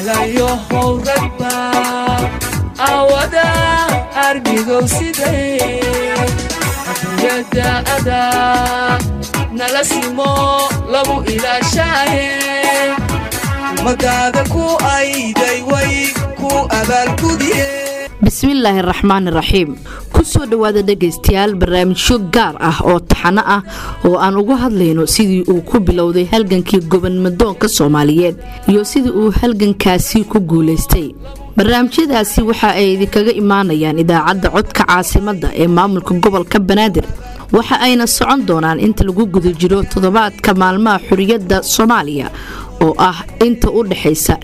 ahlayo howragba awada arbigow siday adduunyada adaa nala simo lagu ilaashaaye ummadaada ku ayday way ku abaalgudiye bismillaahi raxmaan raxiim kusoo dhowaada dhegaystayaal barnaamijyo gaar ah oo taxano ah oo aan uga hadlayno sidii uu ku bilowday halgankii gobonmadoonka soomaaliyeed iyo sidii uu halgankaasi ku guulaystay barnaamijyadaasi waxa ay idinkaga imaanayaan idaacadda codka caasimadda ee maamulka gobolka banaadir waxa ayna socon doonaan inta lagu guda jiro toddobaadka maalmaha xuriyadda soomaaliya oo ah inta u dhexaysa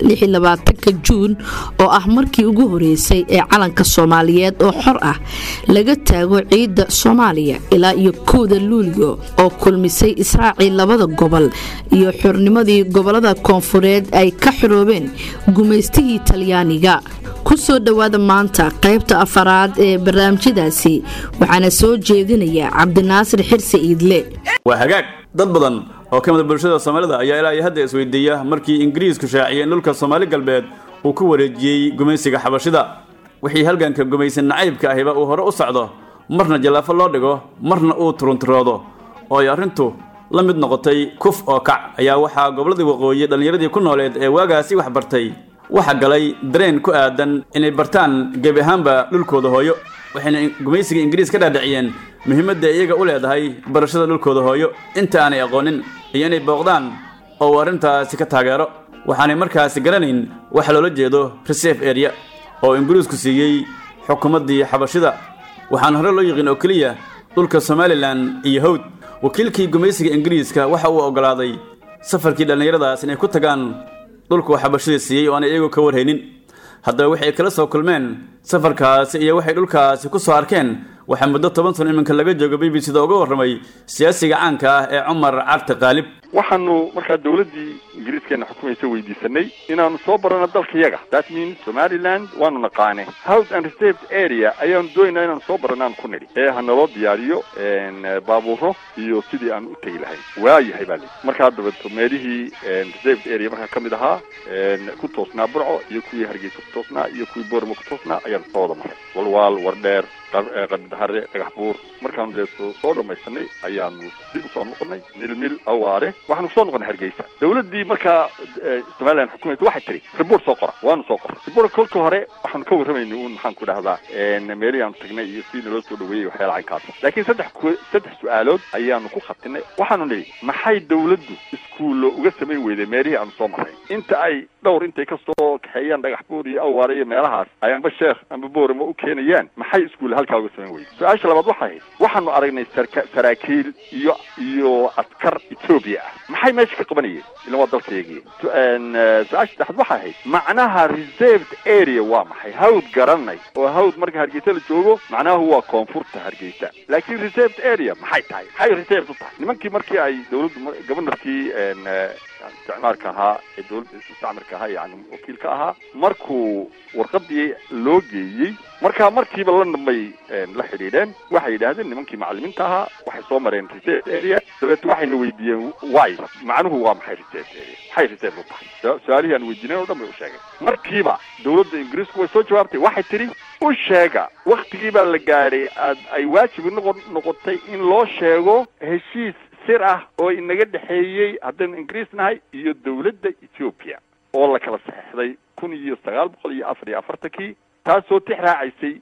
ka juun oo ah markii ugu horeysay ee calanka soomaaliyeed oo xor ah laga taago ciidda soomaaliya ilaa iyo kowda luulyo oo kulmisay israacii labada gobol iyo xornimadii gobolada koonfureed ay ka xoroobeen gumaystihii talyaaniga kusoo dhowaada maanta qaybta afaraad ee barnaamijyadaasi waxaana soo jeedinaya cabdinaasir xirsi iidle waa hagaag dad badan oo ka mida bulshada soomaalida ayaa ilaa iyo hadda isweydiiya markii ingiriisku shaaciyey in dhulka soomaali galbeed uu ku wareejiyey gumaysiga xabashida wixii halganka gumaysan nacaybka ahiba uu hore u socdo marna jallaafo loo dhigo marna uu turunturoodo oo ay arrintu la mid noqotay kuf oo kac ayaa waxaa gobolladii waqooyi dhallinyaradii ku nooleed ee waagaasi wax bartay waxa galay dareen ku aadan inay bartaan gebi ahaanba dhulkooda hooyo waxayna gumaysiga ingiriis ka dhaadhiciyeen muhiimadda iyaga u leedahay barashada dhulkooda hooyo inta aanay aqoonin iyo inay booqdaan oo uu arrintaasi ka taageero waxaanay markaasi garanayn waxa loola jeedo reserve area oo ingiriisku siiyey xukuumaddii xabashida waxaana hore loo yiqiin oo keliya dhulka somalilan iyo hawd wakiilkii gumaysiga ingiriiska waxa uu oggolaaday safarkii dhallinyaradaas inay ku tagaan dhulkuu xabashida siiyey oo aanay iyagu ka warhaynin haddaba waxay kala soo kulmeen safarkaasi iyo waxay dhulkaasi ku soo arkeen waxaa muddo toban sano iminka laga joogo b b c da uga warramay siyaasiga caanka ah ee cumar cabdi qaalib waxaanu markaa dawladdii ingiriiskeena xukumaysa weydiisanay inaanu soo barano dalkayaga that means somaliland waanu naqaane house and reserved area ayaanu doonaynaa inaanu soo barano aan ku nidhi ee hanaloo diyaariyo baabuuro iyo sidii aan u tegi lahayn waayahay baa lii markaa dabato meelihii reserved area markaa ka mid ahaa ku toosnaa burco iyo kuwii hargeysa ku toosnaa iyo kuwii boorma ku toosnaa ayaanu soo wada maray walwaal wardheer qarbidahare dhagax buur markaanu dee soo dhamaysanay ayaanu dib usoo noqonay milmil awaare waxaanu kusoo noqonay hargeysa dawladdii markaa somaliland xukumaysa waxay tiri riboort soo qora waanu soo qoray riboort kolka hore waxaanu ka warramayna uun maxaan ku dhahdaa meelihii aanu tagnay iyo sidii naloo soo dhaweeyey waxyaala caynkaasa laakiin saddex saddex su-aalood ayaanu ku khatinay waxaanu nidhi maxay dawladdu iskuullo uga samayn weyday meelihii aanu soo marray inta ay dhowr intay kasoo kaxeeyaan dhagax buur iyo awaare iyo meelahaas ay amba sheekh amba boorama u keenayaan maxay iskuulle halkaa uga samayn weyday su-aasha labaad waxay ahayd waxaanu aragnay sarka saraakiil iyo iyo askar etoobiya ah maxay meesha ka qabanayeen ilan waa dalkayagiy su-aasha saddexaad waxay ahayd macnaha reserved area waa maxay hawd garanay oo hawd marka hargeysa la joogo macnahu waa koonfurta hargeysa laakiin reserved area maxay tahay maxay reserved u tahay nimankii markii ay dawladdu governorkii isticmaalka ahaa ee dawladda mustacmirka ahaa yani wakiilka ahaa markuu warqadii loo geeyey markaa markiiba la nambay la xidhiidheen waxay yidhaahdeen nimankii macalimiinta ahaa waxay soo mareen reserve area dabeet waxayna weydiiyeen wy macnuhu waa maxay reserve area maxay reserve u tahay su-aalihii aan weydiinayn o dhan bay u sheegeen markiiba dawladda ingiriisku way soo jawaabtay waxay tidhi u sheega waktigii baa la gaadhay ay waajibi noqo noqotay in loo sheego heshiis sir ah oo inaga dhexeeyey haddaynu ingiriis nahay iyo dawladda ethoopia oo la kala saxeixday kun iyo sagaal boqol iyo afar iyo afartankii taasoo tix raacaysay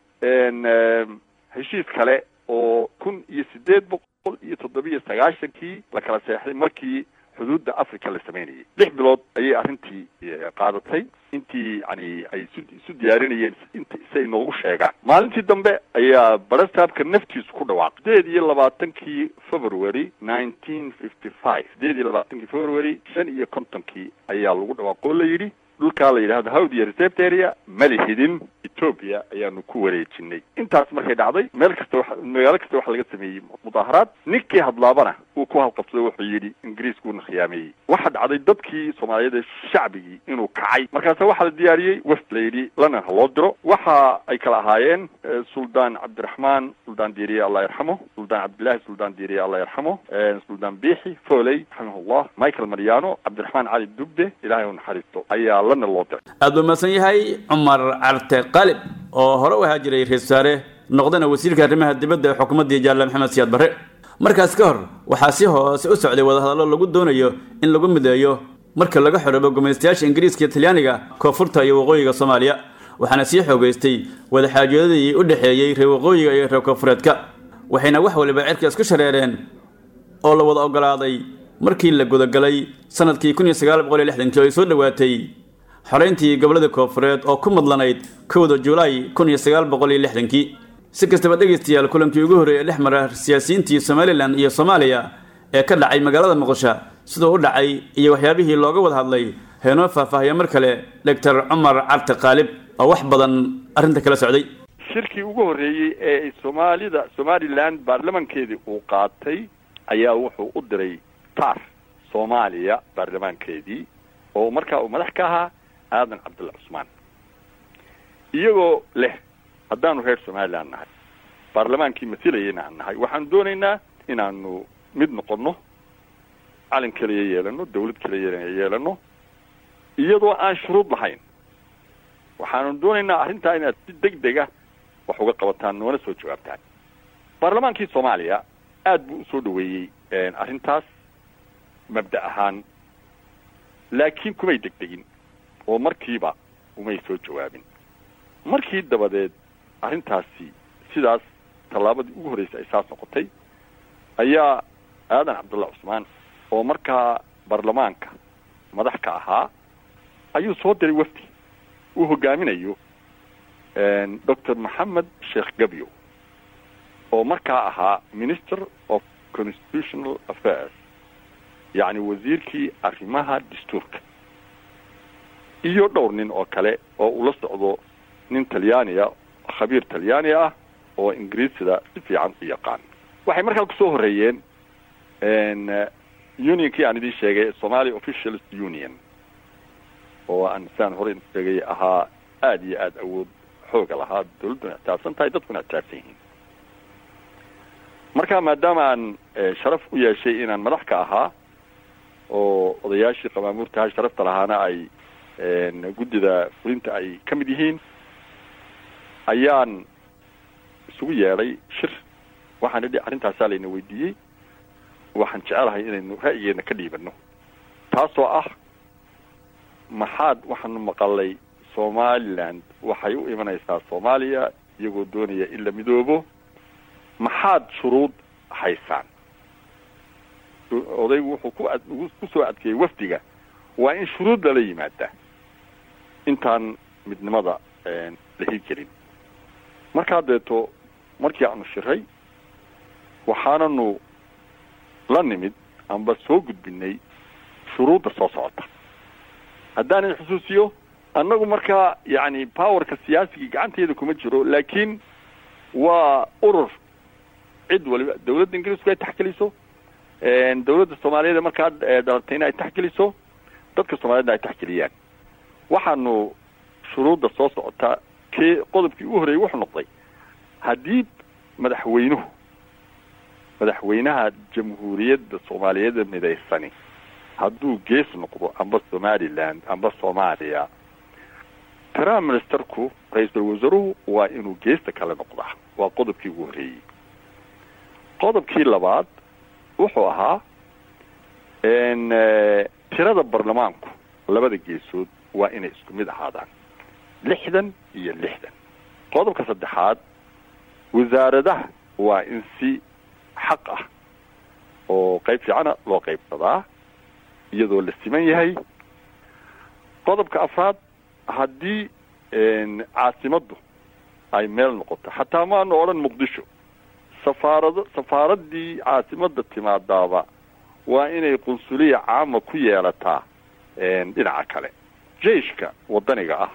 heshiis kale oo kun iyo siddeed boqol iyo toddobiyo sagaashankii la kala saxeixday markii xuduudda africa la samaynayay lix bilood ayay arrintii qaadatay intii yani ay isu isu diyaarinayeen int si ay noogu sheegaan maalintii dambe ayaa barastaabka naftiisu ku dhawaaqay sideed iyo labaatankii february nineteen fifty five sideed iyo labaatankii february shan iyo kontonkii ayaa lagu dhawaaqoo la yidhi dhulkaa la yidhahdo hawdiya reserved area malihidin ethoopia ayaanu ku wareejinay intaas markay dhacday meel kasta wa magaalo kasta waxaa laga sameeyey mudaaharaad ninkii hadlaabana uu ku halqabsado wuxuu yidhi ingiriiskuuna khiyaameeyey waxa dhacday dadkii soomaaliyeed ee shacbigii inuu kacay markaase waxaa la diyaariyey wafd la yidhi london ha loo diro waxa ay kala ahaayeen suldaan cabdiraxmaan suldaan diiriye allah yarxamo suldaan cabdillahi suldaan diiriye allah yarxamo suldaan biixi foley raximahullah michael mariano cabdiraxmaan cali dubde ilaahay u naxariisto ayaa london loo diray aad buu mahadsan yahay cumar carte qalib oo hore u ahaa jiray ra-isul wasaare noqdana wasiirka arrimaha dibadda ee xukuumaddii jaale maxamed siyaad barre markaas ka hor waxaa si hoose u socday wadahadallo lagu doonayo in lagu mideeyo marka laga xoroobo gumaystayaasha ingiriiska iyo talyaaniga koonfurta iyo waqooyiga soomaaliya waxaana sii xoogaystay wadaxaajoodadii u dhexeeyey reer waqooyiga iyo reer koonfureedka waxayna wax waliba cirka isku shareereen oo la wada ogolaaday markii la gudagalay sanadkii kun iyo sagaal boqol iyo lixdankii oo ay soo dhowaatay xorayntii gobollada koonfureed oo ku madlanayd kowda julaay kun iyo sagaal boqol iyo lixdankii si kastaba dhegaystayaal kulankii ugu horreeyay dhex mara siyaasiyiintii somalilan iyo soomaaliya ee ka dhacay magaalada muqdisho siduu u dhacay iyo waxyaabihii looga wada hadlay heenoo faahfaahiya mar kale doctor cumar carte qaalib oo wax badan arrinta kala socday shirkii ugu horreeyey ee soomaalida somaliland baarlamankeedii uu qaatay ayaa wuxuu u diray taar soomaaliya baarlamaankeedii oo markaa uu madax ka ahaa aadan cabdulla cusmaan iyagoo leh haddaanu reer somaliland nahay baarlamaankii masilayana aan nahay waxaanu doonaynaa inaanu mid noqono calan keliya yeelano dawlad keliya yeelano iyadoo aan shuruud lahayn waxaanu doonaynaa arrintaa inaad si deg dega wax uga qabataan noona soo jawaabtaan baarlamaankii soomaaliya aad buu usoo dhaweeyey arrintaas mabda ahaan laakiin kumay degdegin oo markiiba umay soo jawaabin markii dabadeed arrintaasi sidaas tallaabadii ugu horreysay ay saas noqotay ayaa aadan cabdulla cusmaan oo markaa baarlamaanka madax ka ahaa ayuu soo diray wafdi uu hogaaminayo doctor maxamed sheekh gabyo oo markaa ahaa minister of constitutional affairs yacni wasiirkii arrimaha dastuurka iyo dhowr nin oo kale oo ula socdo nin talyaaniya khabiir talyaani ah oo ingiriisida si fiican u yaqaan waxay markaa kusoo horreeyeen unionkii aan idiin sheegay somalia officialist union oo aan saan hore sheegay ahaa aada iyo aada awood xooga lahaa dawladduna ictaabsan tahay dadkuna ictaabsan yihiin marka maadaama aan sharaf u yeeshay inaan madax ka ahaa oo odayaashii qamaamuurtaha sharafta lahaana ay guddida fulinta ay ka mid yihiin ayaan isugu yeedhay shir waxaan idhi arrintaasaa layna weydiiyey waxaan jecelahay inaynu ra'yigeena ka dhiibano taasoo ah maxaad waxaanu maqalay somaliland waxay u imanaysaa soomaaliya iyagoo doonaya in la midoobo maxaad shuruud haysaan odaygu wuxuu ku ad ku soo adkeeyey wafdiga waa in shuruud lala yimaada intaan midnimada la hirgelin markaa deeto markii aanu shiray waxaananu la nimid amba soo gudbinay shuruudda soo socota haddaanan xusuusiyo annagu markaa yacni powerka siyaasigii gacanteeda kuma jiro laakiin waa urur cid waliba dawladda ingiriisku ay taxgeliso dawladda soomaaliyeed markaa dhalatayna ay taxgeliso dadka soomaaliyedna ay taxgeliyaan waxaanu shuruudda soo socotaa kee qodobkii u horreeyey wuxuu noqday haddii madaxweynuhu madaxweynaha jamhuuriyadda soomaaliyeeda midaysani hadduu gees noqdo amba somaliland amba soomaaliya prime ministerku ra-iisul wasaaruhu waa inuu geesta kale noqdaa waa qodobkii ugu horreeyey qodobkii labaad wuxuu ahaa tirada baarlamaanku labada geesood waa inay isku mid ahaadaan lixdan iyo lixdan qodobka saddexaad wasaaradaha waa in si xaq ah oo qayb fiicana loo qaybsadaa iyadoo la siman yahay qodobka afraad haddii caasimaddu ay meel noqoto xataa maanu odhan muqdisho safaarado safaaraddii caasimadda timaadaaba waa inay qunsuliya caama ku yeelataa dhinaca kale jeiska waddaniga ah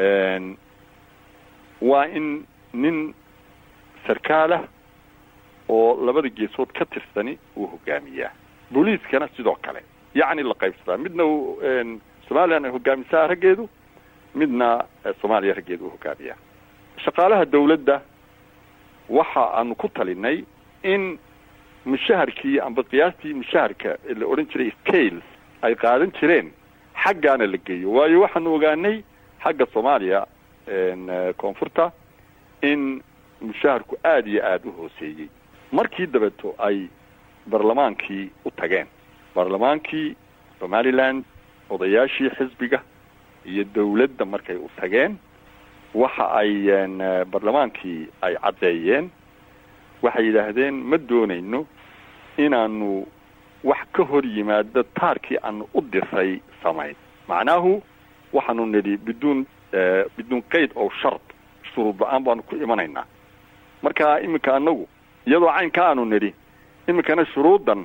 waa in nin sarkaalah oo labada geesood ka tirsani uu hogaamiyaa booliiskana sidoo kale yacni la qaybsadaa midna uu somalilan ay hogaamisaa raggeedu midna soomaaliya raggeedu uu hogaamiyaa shaqaalaha dawladda waxa aanu ku talinay in mushaharkii amba qiyaastii mushaharka la odhan jiray scales ay qaadan jireen xaggaana la geeyo waayo waxaanu ogaanay xagga soomaaliya koonfurta in mushaharku aada iyo aada u hooseeyey markii dabeeto ay barlamaankii u tageen baarlamaankii somaliland odayaashii xisbiga iyo dawladda markay u tageen waxa ay barlamaankii ay caddeeyeen waxay yidhaahdeen ma doonayno inaanu wax ka hor yimaado taarkii aanu u diray samayn macnaahu waxaanu nidhi biduun biduun qayd oo shard shuruud la-aan baanu ku imanaynaa marka iminka anagu iyadoo caynka aanu nidhi iminkana shuruuddan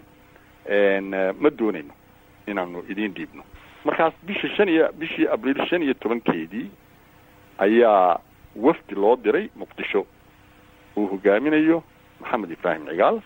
ma doonayno inaanu idiin dhiibno markaas bisha shan iyo bishii abriil shan iyo tobankeedii ayaa wafdi loo diray muqdisho uu hogaaminayo maxamed ibraahim cigaal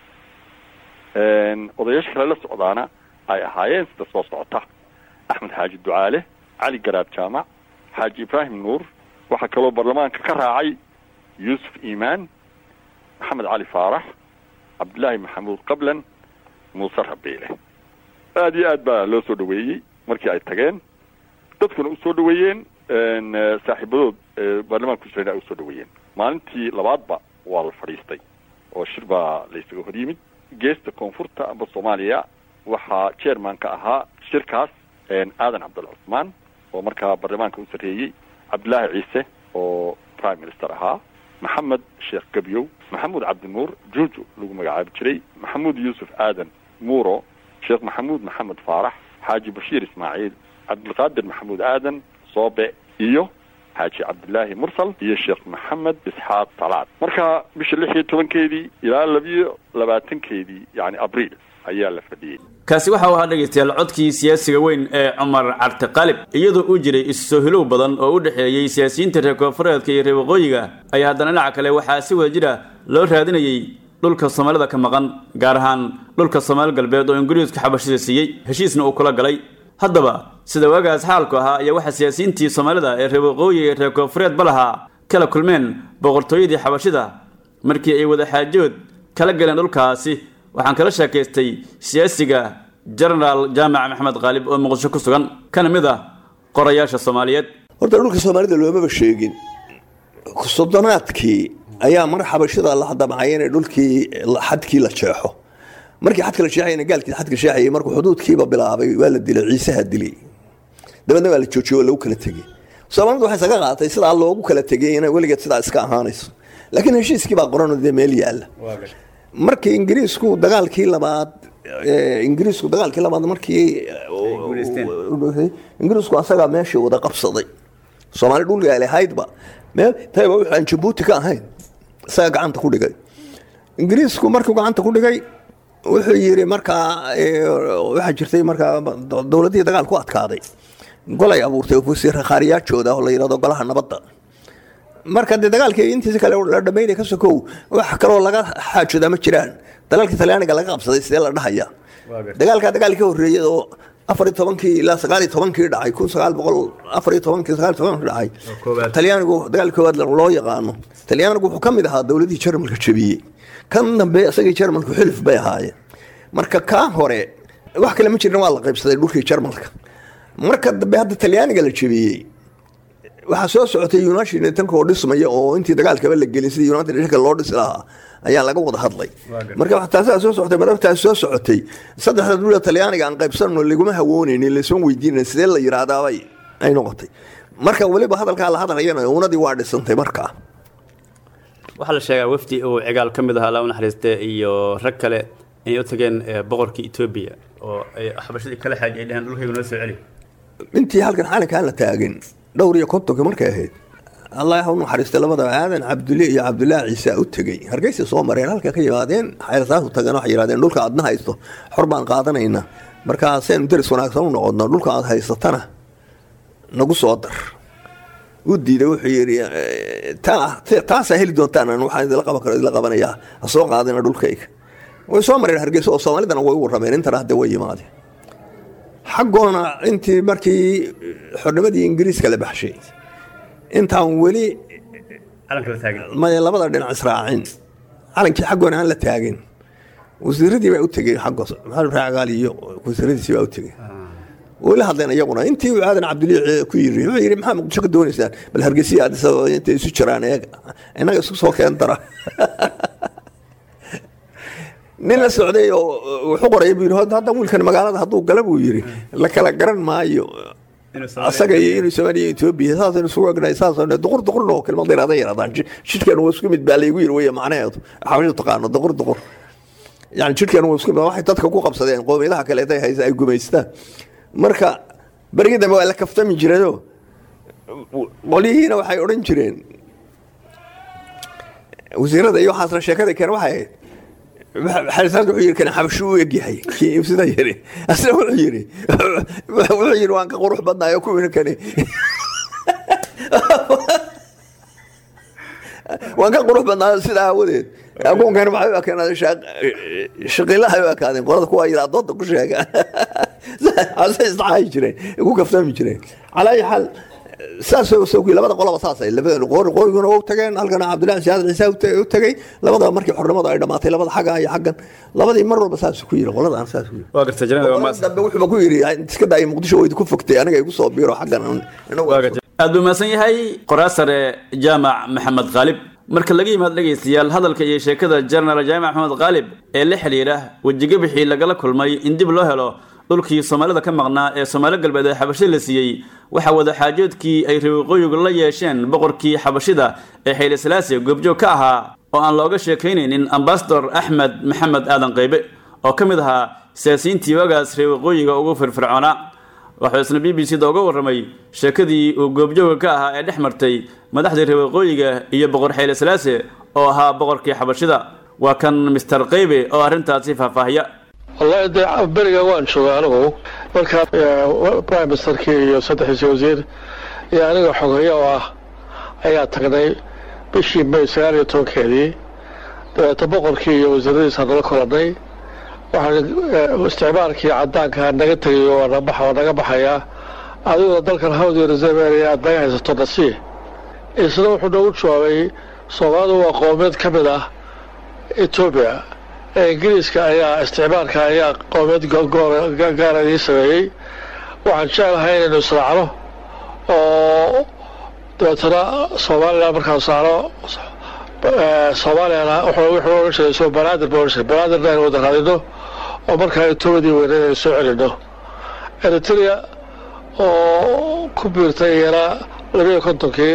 odayaasha kale la socdaana ay ahaayeen sida soo socota axmed xaaji ducaale cali garaab jaamac xaaji ibraahim nuur waxaa kaloo baarlamaanka ka raacay yuusuf iimaan maxamed cali faarax cabdillaahi maxamuud qablan muuse rabiile aada iyo aad baa loo soo dhaweeyey markii ay tageen dadkuna usoo dhaweeyeen saaxiibadood baarlamaanka kusrena ay usoo dhaweeyeen maalintii labaadba waa la fadhiistay oo shir baa la isaga hor yimid geesta koonfurta amba soomaaliya waxaa chairman ka ahaa shirkaas aadan cabdul cusmaan oo markaa baarlamaanka u sarreeyey cabdillaahi ciise oo prime minister ahaa maxamed sheekh gebyow maxamuud cabdinuur juuju lagu magacaabi jiray maxamuud yuusuf aadan muuro sheekh maxamuud maxamed faarax xaaji bashiir ismaaciil cabdilqaadir maxamuud aadan soobe iyo xaaji cabdillaahi mursal iyo sheekh maxamed isxaaq talaad marka bisha lix iyo tobankeedii ilaa labiyo labaatankeedii yani abriil ayaa la fadhiyey kaasi waxa uu ahaa dhegaystayaal codkii siyaasiga weyn ee cumar cabdi qalib iyadoo uu jiray isusoo hilow badan oo u dhexeeyey siyaasiyiinta reer koonfureedka iyo reer waqooyiga ayaa haddana dhinaca kale waxaa si wada jira loo raadinayey dhulka soomaalida ka maqan gaar ahaan dhulka soomaali galbeed oo ingiriisku xabashida siiyey heshiisna uu kula galay haddaba sida waagaas xaalku ahaa ayaa waxaa siyaasiyiintii soomaalida ee reer waqooyiga iyo reer koonfureedba lahaa kala kulmeen boqortooyadii xabashida markii ay wada xaajood kala galeen dhulkaasi waxaan kala sheekaystay siyaasiga jenaraal jaamac maxamed khaalib oo muqdisho ku sugan kana mid ah qorayaasha soomaaliyeed horta dhulka soomaalida loomaba sheegin soddonaadkii ayaa mar xabashada la damcay inay dhulkii xadkii la jeexo markii xadka la jeexayna gaalkii xadka jeexayay markuu xuduudkiiba bilaabay waa la dilay ciisaha dilay dabeedna waa la joojiyey oo lagu kala tegey soomaalidu waxay isaga qaatay sidaa loogu kala tegay inay weligeed sidaa iska ahaanayso laakiin heshiiskii baa qoran dee meel yaalla markii ingiriisku dagaalkii labaad ingiriisku dagaalkii labaad markii ingiriisku asagaa meeshii wada qabsaday soomaali dhulka lahaydba meel tayba wuxuu aan jabuuti ka ahayn isaga gacanta ku dhigay ingiriisku markuu gacanta ku dhigay wuxuu yiri markaa waxaa jirtay markaa dowladihii dagaal ku adkaaday golay abuurtay wasiiraqaariyaajooda oo la yidhahdo golaha nabadda marka dee dagaalkii intiisa kale la dhamaynay ka sokow wax kaloo laga xaajooda ma jiraan dagaalkii talyaaniga laga qabsaday sidee la dhahaya dagaalkaa dagaal ka horreeyay oo afar iyo tobankii ilaa sagaal iyo tobankii dhacay kun sagaal boqol afar iyo tobankii sagaal iyo tobankii dhacay talyaanigu dagaal koowaad loo yaqaano talyaanigu wuxuu ka mid ahaa dowladihii jarmalka jabiyey kan dambe isagii jarmalku xilif bay ahaayeen marka kaa hore wax kale ma jirin waa la qaybsaday dhulkii jarmalka marka dambe hadda talyaaniga la jabiyey waxaa soo socotay united natanka oo dhismaya oo intii dagaalkaba la gelin sidii united natanka loo dhisi lahaa ayaa laga wada hadlay marka taasaa soo socotay marabtaas soo socotay saddexda dowlada talyaaniga aan qaybsanno laguma hawoonaynin laysma weydiinayn sidee la yidhaahdaabay ay noqotay marka weliba hadalkaa la hadlayana unadii waa dhisantay markaa waxaa la sheegaa wafdi uu cigaal ka mid ahaa laa u naxariiste iyo rag kale inay u tageen boqorkii etoobiya oo ay xabashadii kala xaaji ay dheheen dhulkayga noo soo celi intii halkan xalinkaan la taagin dhowr iyo kontonka markay ahayd allah ha u naxariistay labadaba aadan cabdulle iyo cabdullaahi ciise u tegey hargeysa soo mareen halka ka yimaadeen xeelsaas u tageen waxay yidhahdeen dhulka aadna haysto xor baan qaadanaynaa markaasaynu daris wanaagsan u noqodno dhulka aad haysatana nagu soo dar u diiday wuxuu yidhi taasaa heli doontaan waxaan idila qaban karo idila qabanayaa ha soo qaadina dhulkayga way soo mareen hargeysa oo soomaalidana way u warrameen intana hadda way yimaadeen xaggoona intii markii xornimadii ingiriiska la baxshay intaan weli maya labada dhinac israacin calankii xaggoona aan la taagin wasiiradii baa u tegey xaggo maxamed raagaal iyo wasiiradiisii baa u tegey weli hadleen iyaguna intii uu aadan cabdilii ku yiri wuxuu yidhi maxaa muqdisho ka doonaysaan bal hargeysa addis ababa intay isu jiraan eega innaga isku soo keen dara nin la socday oo wuxuu qoraya buu yidhi hadda wiilkan magaalada hadduu gala buu yidhi la kala garan maayo asaga iyo inuu soomaaliya etoobiya saasaynu isugu egnahay saasaynu duqur duqurna oo kelmad yaraada yaraadaan jidhkan waa isku mid baa laygu yiri weeye macnaheedu xabashu taqaano duqur duqur yani jidhkan waa isku mid waxay dadka ku qabsadeen qoomiyadaha kaleeta haysa ay gumaystaan marka berigii dambe waa la kaftami jirayoo qolyihiina waxay odhan jireen wasiirada iyo waxaasna sheekada keen waxay ahayd xarisaanka wuxuu yidhi kan xabashu u egyahay kii sida yiri asna wuxuu yidhi wuxuu yidhi waan ka qurux badnaay oo kuwiina kani waan ka qurux badnaayo sida aawadeed agoonkan waxay u ekeenaadeen shaqiilaha u ekaadeen qolada kuwa yidhaa dooda ku sheega ase isdhacaayi jireen ku kaftami jireen calaa ayi xaal saas labada qolaba saasay qoyguna u tageen halkana cabdillahi siyaad ciise u tegey labadaba markii xornimadu ay dhamaatay labada xagga iyo xaggan labadii mar walba saas ku yiri qoladan saas ku yiri waa gartay janada waa maas dambe wuxuuba ku yiri iska daay muqdisho way ku fogtay aniga igu soo biiro xaggan aad buu mahadsan yahay qoraa sare jaamac maxamed khaalib marka laga yimaad dhegaystayaal hadalka iyo sheekada jenaraal jaamac maxamed khaalib ee la xidhiidha wejigabixii lagala kulmay in dib loo helo dhulkii soomaalida ka maqnaa ee soomaali galbeed ee xabashida la siiyey waxaa wadaxaajoodkii ay reeqooyigu la yeesheen boqorkii xabashida ee xayli salaasi goobjoog ka ahaa oo aan looga sheekaynaynin ambasador axmed maxamed aadan qaybe oo ka mid ahaa siyaasiyiintii wagaas reeqooyiga ugu firfircoonaa waxuu isna b b c da uga warramay sheekadii uu goobjooga ka ahaa ee dhex martay madaxdii reeqooyiga iyo boqor xayli salaase oo ahaa boqorkii xabashida waa kan mister qaybe oo arrintaasi faahfaahiya wallahi dee beriga waan joogay anigu markaa prime ministerkii iyo saddexdiisi wasiir iyo aniga xogeeyo oo ah ayaa tagnay bishii may sagaal iyo tobankeedii dabeeto boqorkii iyo wasiiradiisa nala kolanay waxaan isticmaalkii cadaanka naga tegay waa naga baxayaa adigoo dalkan hawdi reserve area aad naga haysato nasii isna wuxuu noogu jawaabay soomaalidu waa qowmeed ka mid ah etoobiya ingiriiska ayaa isticmaalka ayaa qowmeed gaara idii sameeyey waxaan jeclahay inaynu israacno oo dabeetana somalilan markaan saaro soomaaliyana wuxuu odhan jiray soo banaadir buu odhan jiray banaadirna aynu wada raadino oo markaa etoobiyadii weyneed aynu soo celino eritrea oo ku biirtay iyana labiyo kontonkii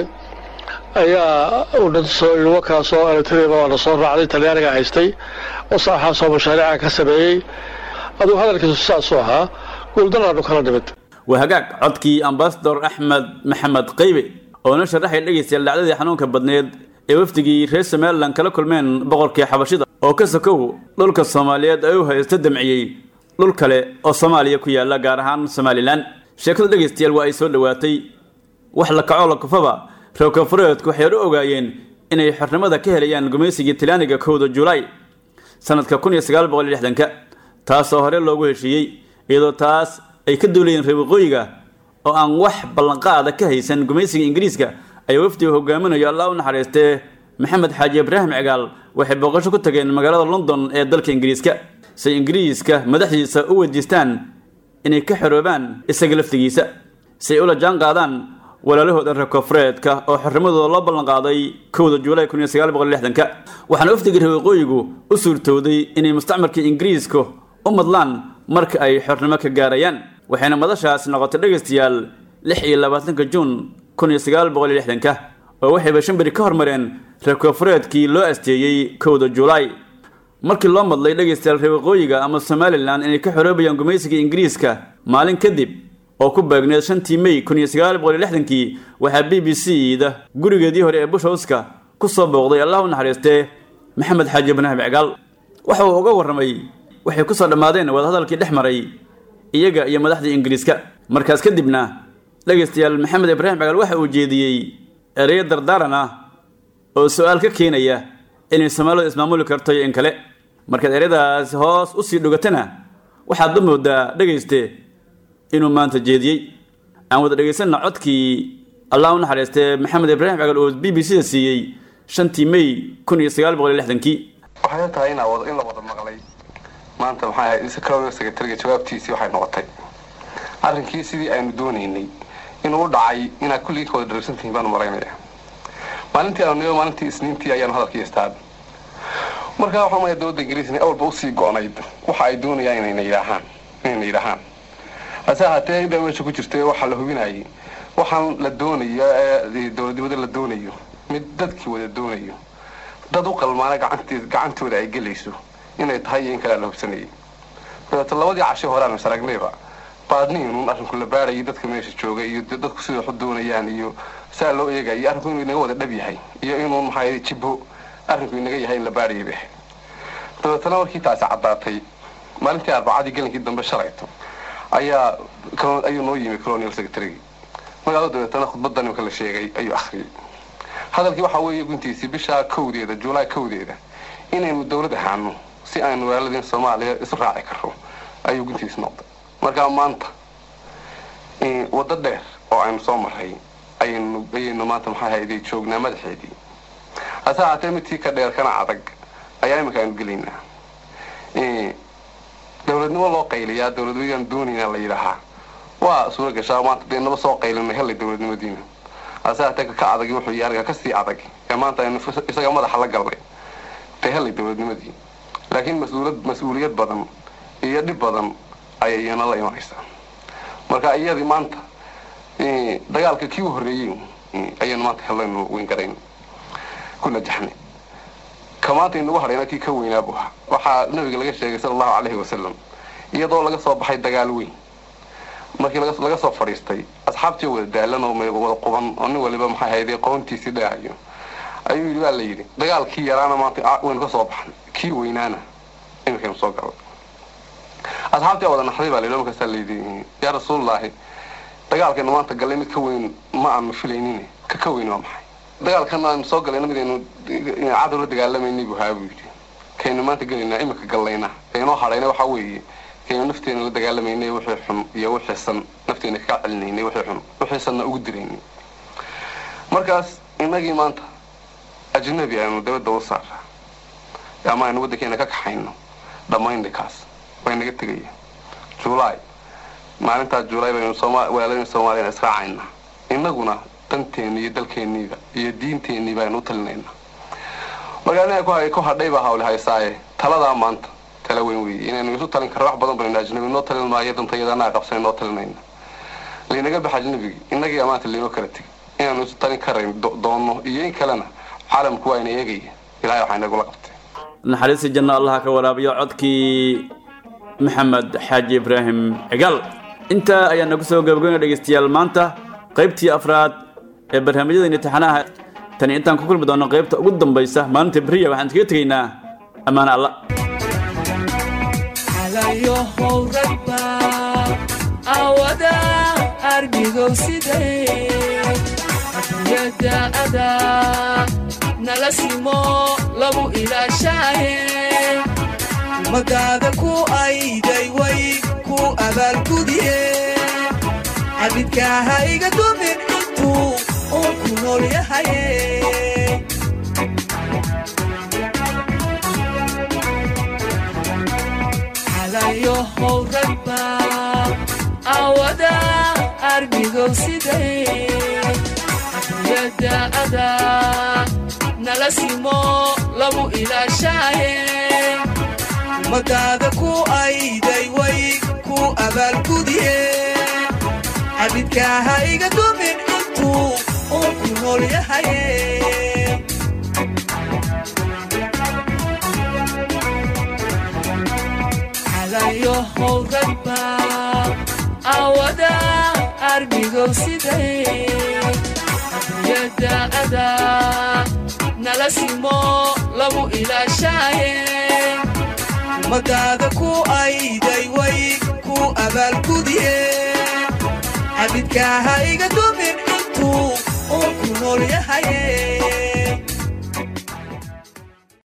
ayaa wakaasoo eritrea waana soo raacday talyaaniga haystay waxaasoo mashaariica ka sameeyey aduu hadalkiisu saasuu ahaa guuldaraanu kala nimid waa hagaag codkii ambasador axmed maxamed qaybe oo na sharaxay dhegaystayaal dhacdadii xanuunka badneed ee wafdigii reer somalilan kala kulmeen boqorkii xabashida oo ka sokow dhulka soomaaliyeed ay u haysto damciyey dhul kale oo soomaaliya ku yaala gaar ahaan somalilan sheekadu dhegaystayaal waa ay soo dhowaatay wax la kacoo la kufaba reer koonfureedku waxay u ogaayeen inay xornimada ka helayaan gumaysigii talyaaniga kowda julaay sanadka kun iyo sagaal boqol iyo lixdanka taasoo hore loogu heshiiyey iyadoo taas ay ka duulayeen reer waqooyiga oo aan wax ballanqaada ka haysan gumaysiga ingiriiska ayaa wafdiga hogaaminayo allah u naxariistee maxamed xaaji ibraahim cigaal waxay booqasho ku tageen magaalada london ee dalka ingiriiska say ingiriiska madaxdiisa u weydiistaan inay ka xoroobaan isaga laftigiisa si ay ula jaan qaadaan walaalahooda reer koonfureedka oo xornimadooda loo ballanqaaday kowda juulaay kun iyo sagaal boqol iyo lixdanka waxaana wafdiga reer waqooyigu u suurtowday inay mustacmarka ingiriiska u madlaan marka ay xornimo ka gaarayaan waxayna madashaas noqotay dhegaystayaal lix iyo labaatanka juun kun iyo sagaal boqol iyo lixdanka oo waxayba shan beri ka hormareen reer koonfureedkii loo asteeyey kowda juulaay markii loo madlay dhegaystayaal reer waqooyiga ama somalilan inay ka xoroobayaan gumaysiga ingiriiska maalin kadib oo ku beegneed shantii may kun iyo sagaal boqol iyo lixdankii waxaa b b c da gurigeedii hore ee bushowska ku soo booqday allah u naxariistee maxamed xaaji ibraahim cigaal waxa uu uga warramay waxay ku soo dhammaadeen wadahadalkii dhex maray iyaga iyo madaxdii ingiriiska markaas kadibna dhegaystayaal maxamed ibraahim cigaal waxa uu jeediyey ereyo dardaaran ah oo su-aal ka keenaya inay soomaalidu ismaamuli karto iyo in kale markaad ereyadaas hoos usii dhogatana waxaad u moodaa dhegayste inuu maanta jeediyey aan wada dhegaysanna codkii allah u naxariistee maxamed ibraahim cagal oo b b c da siiyey shantii may kun iyo sagaal boqol iyo lixdankii waxay tahay in wada in la wada maqlay maanta maxay ahayd secretary secretary jawaabtiisii waxay noqotay arrinkii sidii aynu doonaynay inuu u dhacay inaad kulligii ka wada dharagsantihiin baanu maraynaya maalintii aanu niyo maalintii isniintii ayaanu hadalkii istaan markaa waxaan umaya dowladda ingiriisna awalba usii go-nayd waxa ay doonayaan inayna yidhaahaan inayna yidhaahaan hase ahaatee inbaa meesha ku jirtay waxaa la hubinayay waxaan la doonayo ee dowladnimada la doonayo mid dadkii wada doonayo dad u qalmaana gacantii gacantooda ay gelayso inay tahay iyo in kalea la hubsanayay dabeeto labadii cashe hore aanu saragnayba baadniinuun arrinku la baarayay dadka meesha jooga iyo dadku sida wax u doonayaan iyo saa loo eegayay arrinku inuu inaga wada dhab yahay iyo inuu maxaa jibbo arrinku inaga yahay in la baarayay bay ahayd dabeetana markii taasi caddaatay maalintii arbacadii gelinkii dambe shalayto ayaa ayuu noo yimi colonial secretary magaalo dabeetana khudbadda nimka la sheegay ayuu akhriyey hadalkii waxaa weeye guntiisii bishaa kowdeeda juulaay kowdeeda inaynu dowlad ahaano si aynu walaaladeen soomaaliya isu raaci karro ayuu guntiisi noqday markaa maanta waddo dheer oo aynu soo maray ayaynu ayaynu maanta maxaa hayday joognaa madaxeedii hase ahaatee midkii ka dheer kana adag ayaa iminka aynu gelaynaa dowladnimo loo qayliyaa dowladnimadaan doonaynaa la yidhaahaa waa suura gashaa maanta dee naba soo qaylinay hellay dowladnimadiina hase ahaatee ka adag wuxuu yahay ariga kasii adag ee maanta aynu isaga madaxa la galnay dee hellay dowladnimadii laakiin mas-uulad mas-uuliyad badan iyo dhib badan ayay iyana la imanaysaa marka iyadii maanta dagaalka kii u horreeyey ayaynu maanta hellaynu weyn garayn ku najaxnay ka maanta inagu hadhayna kii ka weynaa buu ahaa waxaa nabiga laga sheegay sala allahu calayhi wasalam iyadoo laga soo baxay dagaal weyn markii laga soo fadhiistay asxaabtii wada daalan oo wada quban oo nin waliba maxay hayday qoontiisii dheehayo ayuu yidhi waa la yidhi dagaalkii yaraana maanta waynu ka soo baxnay kii weynaana iminkaynu soo galay asxaabtii wada naxday baa layidhi markaasaa layidhi yaa rasuulullaahi dagaalkaynu maanta gallay mid ka weyn ma aanu filaynin ka ka weyn waa maxay dagaalkan aanu soo galayna midaynu cadow la dagaalamayni buu haa buu yidhi kaynu maanta gelaynaa iminka gallayna kaynoo hadhayna waxaa weeye kaynu nafteena la dagaalamayna wixii xun iyo wixii san nafteena kaga celinaynay wixii xun wixii sanna ugu diraynay markaas innagii maanta ajnabi aynu dabadda u saaraa ama aynu waddankeena ka kaxayno dhammaynay kaas way naga tegaya juulaay maalintaas juulaay baynu walaaladeen soomaaliyana israacaynaa innaguna danteeni iyo dalkeenniiba iyo diinteennii baynu u talinaynaa marka aniga ku hadhay baa hawle haysaaye taladaa maanta tala weyn weeye inaynu isu talin karno wax badan baynu ajnabi noo talin maayo dantayada annaga qabsanay noo talinayna laynaga baxa ajnabigii innagii amaanta laynoo kala tegay inaanu isu talin karayn doonno iyo in kalena caalamku waa ina eegaya ilahay waxaa inagula qabtay naxariista janno allaha ka waraabiyo codkii maxamed xaaji ibraahim cigaal intaa ayaan nagu soo gabagabeyna dhegaystayaal maanta qaybtii afraad ee barnaamijyada imtixaanaha tani intaan ku kulmi doono qaybta ugu dambaysa maalinta beriya waxaan iskaga tegaynaa ammaane alla alayohow ragba awada argigow siday adduunyada ada nala simo lagu ilaashaaye ummadaada ku ayday way ku abaalgudiye cabidkaaha iga dumin intuu uu ku nool yahaye alayohow ragba awada argigow siday adduunyada ada nala simo lagu ilaashaaye ummadaada ku ayday way ku abaalgudiye cabidkaaha iga dumin intuu uu ku nool yahaye alayohow ragba awada argigow siday adduunyada ada nala simo lagu ilaashaaye ummadaada ku ayday way ku abaalgudiye cabidkaaha iga dumin intuu oo ku nool yahaye